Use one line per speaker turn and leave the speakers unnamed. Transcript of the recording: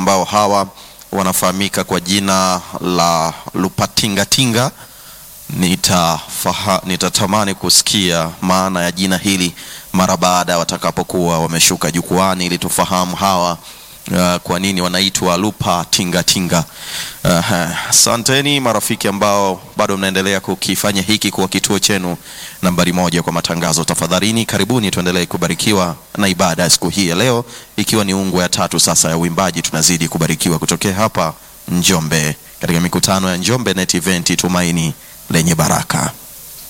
ambao hawa wanafahamika kwa jina la Lupatingatinga. Nitafaha, nitatamani kusikia maana ya jina hili mara baada watakapokuwa wameshuka jukwani ili tufahamu hawa uh, kwa nini wanaitwa Lupa Tinga Tinga. Asanteni uh, marafiki ambao bado mnaendelea kukifanya hiki kuwa kituo chenu nambari moja kwa matangazo. Tafadhalini karibuni, tuendelee kubarikiwa na ibada ya siku hii ya leo, ikiwa ni ungwe ya tatu sasa ya uimbaji. Tunazidi kubarikiwa kutokea hapa Njombe katika mikutano ya Njombe Net Event, tumaini lenye baraka.